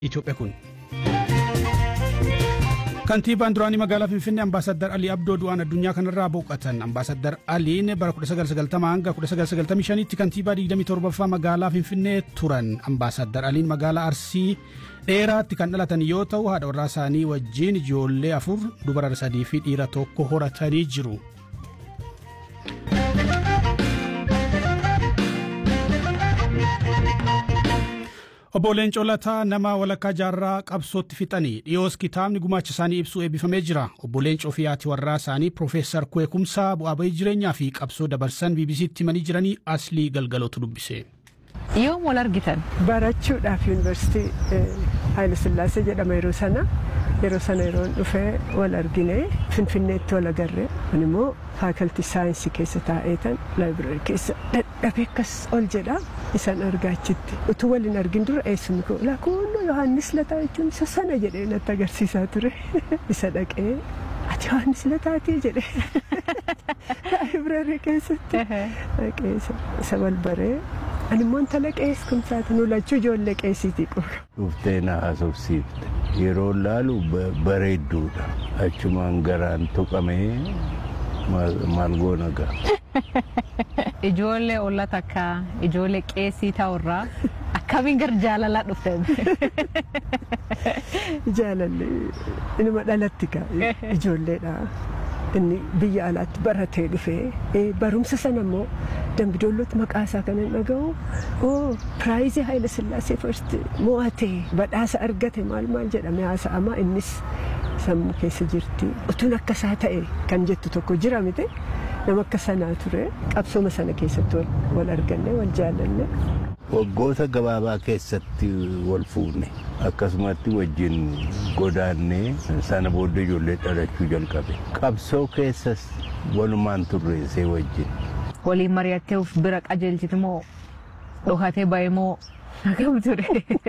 Itoophiyaa kun. Kantiibaan duraanii magaalaa Finfinnee Ambaasaddar Alii Abdoo du'aan addunyaa kanarraa boqotan. Ambaasaddar Aliin bara 1990 hanga 1995tti kantiibaa 27ffaa magaalaa Finfinnee turan. Ambaasaddar Aliin magaalaa Arsii dheeraatti kan dhalatan yoo ta'u haadha warraa isaanii wajjin ijoollee afur dubara sadii fi dhiira tokko horatanii jiru. Obbo Leencoo Lataa nama walakkaa jaarraa qabsootti fixanii dhiyoos kitaabni gumaacha isaanii ibsu eebbifamee jira. Obbo Leencoo fi haati warraa isaanii Piroofeesar Kweekumsaa bu'aa bahii jireenyaa fi qabsoo dabarsan BBC'tti himanii jiranii aslii galgalootu dubbise. Yoom wal argitan? Barachuudhaaf yuunivarsiitii Haayile Sillaasee jedhama yeroo sana. Yeroo sana yeroo dhufee wal argine Finfinneetti wal agarre. Kun immoo faakaltii saayinsii keessa taa'eetan laayibireerii keessa dadhabee akkas ol jedha. Isaan argaa achitti. Utuu waliin argin dura eessumni koo lakkoo Yohaannis Lataa jechuun isa sana jedhee natti agarsiisaa ture. Isa dhaqee ati Yohaannis Lataatii jedhee laayibireerii keessatti dhaqee isa wal baree. Ani immoo intala qees kumsaati nu lachuu ijoollee qeesiiti qaba. Dhuftee na haasofsiifte. Yeroo laalu bareedduudha. Achumaan garaan tuqamee maal goona ga'a. Ijoollee olla takka ijoollee qeesii ta'urraa akkamiin gara jaalalaa dhuftan? Jaalalli inuma dhalatti ga'a ijoolleedha. Inni biyya alaatti baratee dhufee barumsa sana immoo dambidoollotti maqaa isaa kan hin dhaga'u oo piraayizii Haayile Sillaasee first mo'atee badhaasa argate maal maal jedhame haasa'ama innis sammuu keessa jirti utuun akka isaa ta'e kan jettu tokko jira miti nama akka sanaa ture qabsooma sana keessatti wal arganne wal jaalanne. Waggoota gabaabaa keessatti wal fuune akkasumatti wajjin godaannee sana booddee ijoollee dhalachuu jalqabe. Qabsoo keessas walumaan turreessee wajjin. Waliin mari'attee of bira qajeelchiti moo dhokatee ba'e moo akkam ture?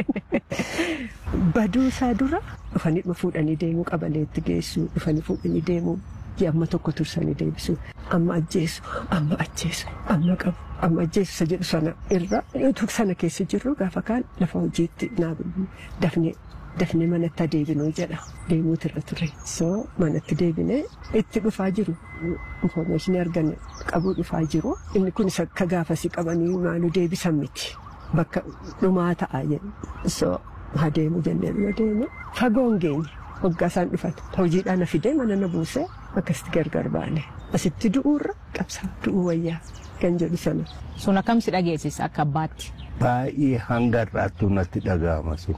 Baduu isaa dura dhufanii fuudhanii deemuu qabaleetti geessu dhufanii fuudhanii deemuu amma tokko tursanii deebisu amma ajjeesu amma ajjeesu amma qabu amma ajjeesu isa jedhu sana irra utuu sana keessa jirru gaafa kaan lafa hojiitti dafnee dafnee manatti adeebinuu jedha deemuutu irra ture soo manatti deebinee itti dhufaa jiru infoormeeshinii arganne qabuu dhufaa jiru inni kun isa akka gaafasii qabanii maaluu deebisan miti bakka dhumaa ta'a jedhu soo haa deemu jennee bira deemu fagoon geenye waggaa isaan dhufan hojiidhaan na fidee mana na buusee akkasitti gargar baane asitti du'uurra qabsaa du'uu wayyaa kan jedhu sana. Sun akkam si dhageessisa akka abbaatti? Baay'ee hanga har'aattuu natti dhaga'ama sun.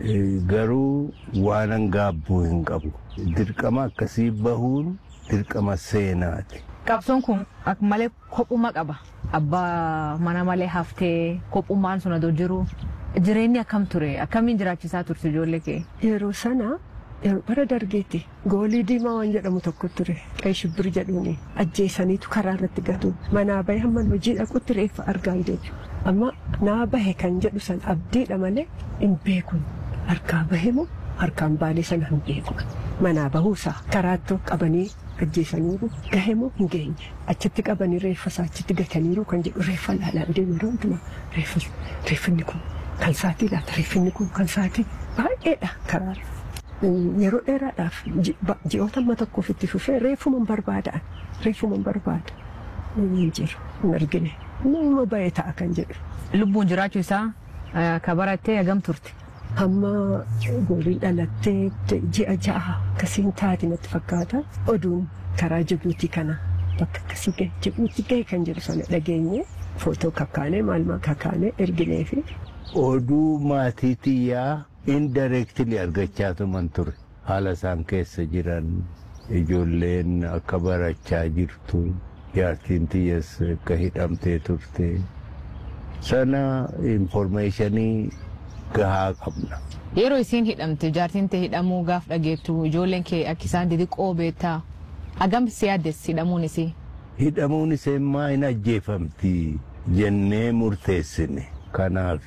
Garuu waan gaabbuu hin qabu. Dirqama akkasii bahuun dirqama seenaati. Qabsoon kun akka malee kophuma qaba. Abbaa mana malee haftee kophummaan sun adoo jiru. Jireenyi akkam ture? Akkamiin jiraachisaa turte ijoollee kee? Yeroo sana bara dargeetti goolii diimaa waan jedhamu tokko ture qe'ee shibbir jedhuuni ajjeesaniitu karaa irratti gatu manaa bahe hamman hojii dhaqutti reeffa argaa hin deebi'u amma naa bahe kan jedhu san abdiidha malee hin beekun harkaa bahe moo harkaan baalee sana hin beeku manaa bahuusaa karaattuu qabanii ajjeesaniiru gahe moo hin geenye achitti qabanii reeffa isaa achitti gataniiru kan jedhu reeffa laalaan deemu yeroo hundumaa reeffinni kun kan saatii laata reeffinni kun kan saatii baay'eedha karaarra. yeroo dheeraadhaaf ji'oota amma tokkoof itti fufee reeffuman barbaada'an reeffuman barbaada hin jiru hin argine nama ba'ee ta'a kan jedhu. Lubbuun jiraachuu isaa ka barattee hagam turte. Hamma goolii dhalattee ji'a ja'a akkasiin taati natti fakkaata oduun karaa Jibuutii kana bakka akkasii gahe Jibuutii gahe kan jedhu sana dhageenye footoo kakkaanee maal maal kakkaanee erginee fi. Oduu maatii xiyyaa indirectly argachaa tuman ture haala isaan keessa jiran ijoolleen akka barachaa jirtu jaartiin xiyyees akka hidhamtee turte sana informationii gahaa qabna. Yeroo isiin hidhamte jaartiin ta'e hidhamuu gaaf dhageettu ijoolleen kee akka isaan xixiqqoo beektaa hagam si yaaddes hidhamuun isii. Hidhamuun isee maa hin ajjeefamti jennee murteessine. kanaaf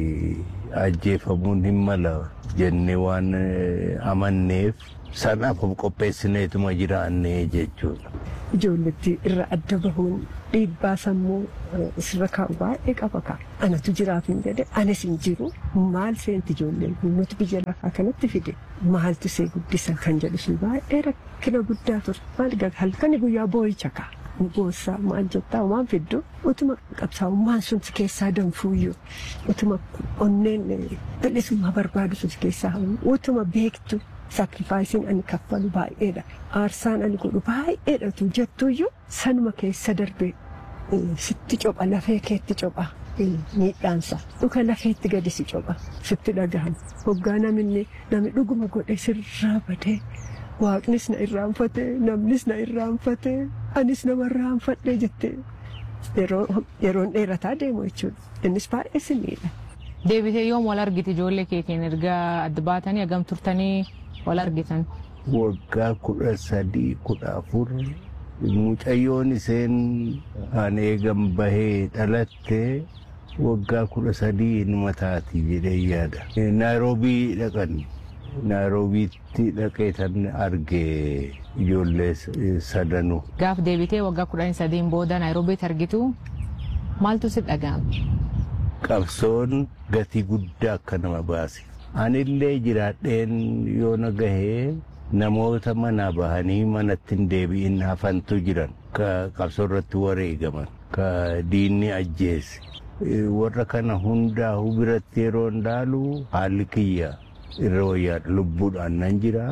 ajjeefamuun hin mala jennee waan amanneef sanaaf of qopheessineetuma jiraannee jechuudha. ijoolletti irra adda bahuun dhiibbaa sammuu sirra kaa'u baay'ee qaba ka'a. Anatu jiraaf hin jedhe anis hin jiru maal seenti ijoolleen kun nuti biyya lafaa kanatti fide maaltu see guddisa kan jedhu sun baay'ee rakkina guddaa ture maal halkani guyyaa boo'icha ka'a. Boossaa maal jettaa waan fiddu utuma qabsaa'ummaan sun si keessaa danfuuyyuu utuma onneen bilisummaa barbaadu sun si keessaa utuma beektu saakrifaayisiin ani kaffalu baay'eedha. Aarsaan ani godhu baay'eedhatu jettuuyyuu sanuma keessa darbe sitti copha lafee keetti copha. Miidhaansa dhuka lafeetti gadi si copha sitti dhagahama. Hoggaa namni namni dhuguma godhe sirraa badee waaqnis na irraanfate namnis na irraanfate anis nama irraanfadhe jette yeroon dheerataa deemu jechuudha. Innis baay'ee simiidha. Deebitee yoom wal argite ijoollee keetiin erga adda baatanii hagam turtanii wal argitan? Waggaa kudha sadii kudha afur mucayyoon isheen an eegan bahee dhalatte waggaa kudha sadii ilma taati jedhee yaada. Naayiroobii dhaqan. Naayiroobiitti dhaqee tan arge ijoollee sadanuu. Gaaf deebitee waggaa kudhanii sadiin booda Naayiroobiitti argitu maaltu si dhaga'ame? Qabsoon gatii guddaa akka nama baase. Anillee jiraadheen yoo na gahee namoota manaa bahanii manatti hin deebi'in hafantu jiran ka qabsoo irratti wareegaman ka diinni ajjeese. Warra kana hundaa biratti yeroo ndaalu haalli kiyya irra wayyaadha lubbuudhaan nan jira.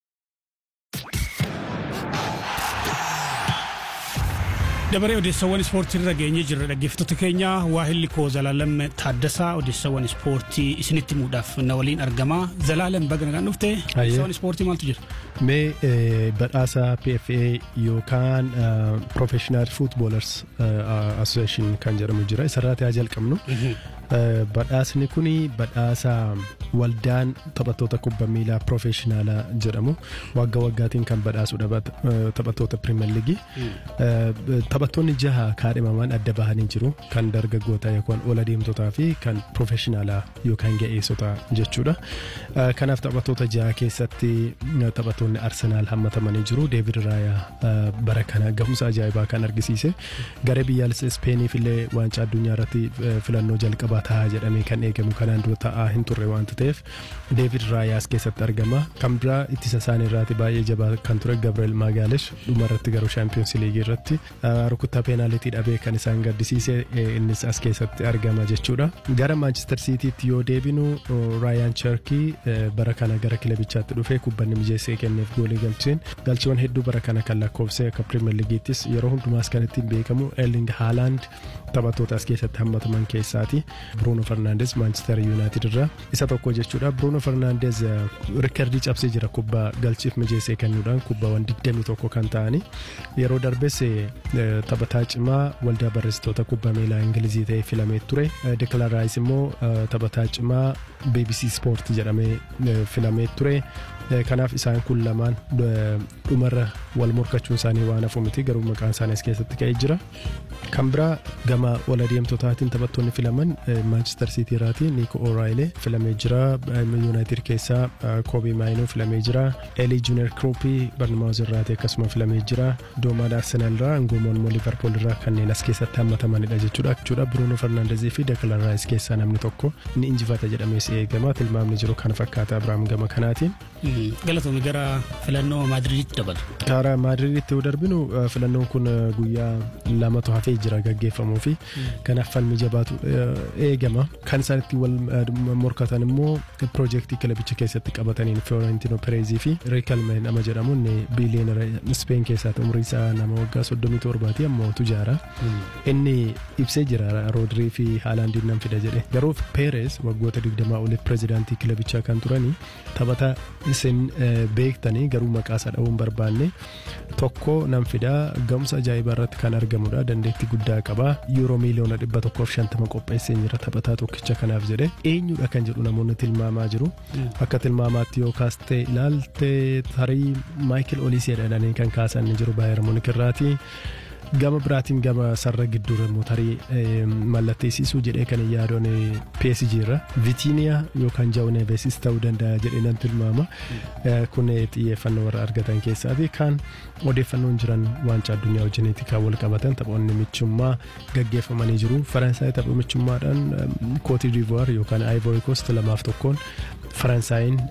dabaree odeessawwan ispoortii irra geenye jirra dhaggeeffattoota keenya waahilli koo zalaalam taaddasaa odeessawwan ispoortii isinitti himuudhaaf na waliin argama zalaalam baga nagaan dhufte odeessawwan ispoortii maaltu jira. Mee badhaasa PFA yookaan Professional Footballers Association kan jedhamu jira isarratti haa jalqabnu. Badhaasni kun badhaasa waldaan taphattoota kubbaa miilaa Professionaalaa jedhamu waggaa waggaatiin kan badhaasudha taphattoota Pirimeer Liigii. Taphattoonni jaha kaadhimaman adda bahanii jiru kan dargaggootaa yookaan ola deemtotaa fi kan Professionaalaa yookaan ga'eessotaa jechuudha. Kanaaf taphattoota jaha keessatti taphattoonni Arsenaal hammatamanii jiru. Deevid Raayaa bara kana gahumsa ajaa'ibaa kan argisiise. Garee biyyaalessa Ispeeniif illee waancaa addunyaa irratti filannoo jalqabaa ta'a jedhamee kan eegamu kanaan dura ta'aa hin turre waanta ta'eef Deevid Raayaas keessatti argama. Kan biraa ittisa isaanii irraati baay'ee jabaa kan ture Gabriel Magaalesh dhuma irratti garuu Champions League irratti rukuttaa peenaalitii dhabee kan isaan gaddisiise innis as keessatti argama jechuudha. Gara Manchester Citytti yoo deebinu Raayaan Cherkii bara kana gara kilabichaatti dhufee kubbanni mijeessee kenneef goolii galcheen galchiiwwan hedduu bara kana kan lakkoofsee akka Premier Leagueettis yeroo hundumaas kan ittiin beekamu Erling Haaland taphattoota as keessatti hammataman keessaati. Bruno Fernandes Manchester United irraa isa tokko jechuudha. Bruno Fernandes riikardii cabsee jira kubbaa galchiif mijeessee kennuudhaan kubbaawwan 21 kan ta'ani. Yeroo darbes taphataa cimaa waldaa barreessitoota kubbaa miilaa Ingilizii ta'ee filamee ture. Declan Rice immoo taphataa cimaa BBC Sport jedhamee filamee ture. Kanaaf isaan kun lamaan dhumarra wal morkachuun isaanii waan hafu miti garuu maqaan isaanii as keessatti ka'ee jira. Kan biraa gama ol adeemtotaatiin taphattoonni filaman Manchester City irraati Nico O'Reilly filamee jira. United keessaa Kobe Maino filamee jira. Eli Junior Krupi Barnamaus irraati akkasuma filamee jira. Doomaan Arsenal irraa Ngoomoon Liverpool irraa kanneen as keessatti hammatamanidha jechuudha. jechuudha. Bruno Fernandezii fi Declan Rice keessaa namni tokko ni injifata jedhamees eegama. Tilmaamni jiru kana fakkaata Abiraam gama kanaatiin. Galatoomii gara filannoo Maadiriiditti dabalu. Gara Maadiriiditti yoo darbinu filannoon kun guyyaa lamatu hafee jira gaggeeffamuu fi kanaaf falmi jabaatu eegama. Kan isaan itti wal morkatan immoo piroojeektii kilabicha keessatti qabataniin Fiorentino Perezii fi Riikalmeen nama jedhamuun biiliyoonara Speen keessaati umrii isaa nama waggaa 37 ammoo tujaara. Inni ibsee jira Roodirii fi Haalaandiin nan fida jedhe. Garuu Perez waggoota 20 oliif pirezidaantii kilabichaa kan turanii taphata isin beektanii garuu maqaa isaa dha'uun barbaanne tokko nan fidaa ga'umsa ajaa'ibaa irratti kan argamudha dandeettii guddaa qaba yuuroo miiliyoona dhibba tokkoof shantama qopheessee jira taphataa tokkicha kanaaf jedhe eenyudha kan jedhu namoonni tilmaamaa jiru akka tilmaamaatti yoo kaastee ilaalte tarii maayikil oliisii jedhanii kan kaasan ni jiru baay'ee munik irraati. gama biraatiin gama sarara gidduura mootarii mallatteessisuu jedhee kan yaadoon PSG irra Vitiniyaa yookaan Jawu Nevesis ta'uu danda'a jedhee nan tilmaama. Kun xiyyeeffannoo warra argatan keessaati kan odeeffannoon jiran waancaa addunyaa wajjiniiti kan wal qabatan taphoonni michummaa gaggeeffamanii jiru. Faransaay tapha michummaadhaan Kootii Divuwaar yookaan Ivory Coast lamaaf tokkoon Faransaayinn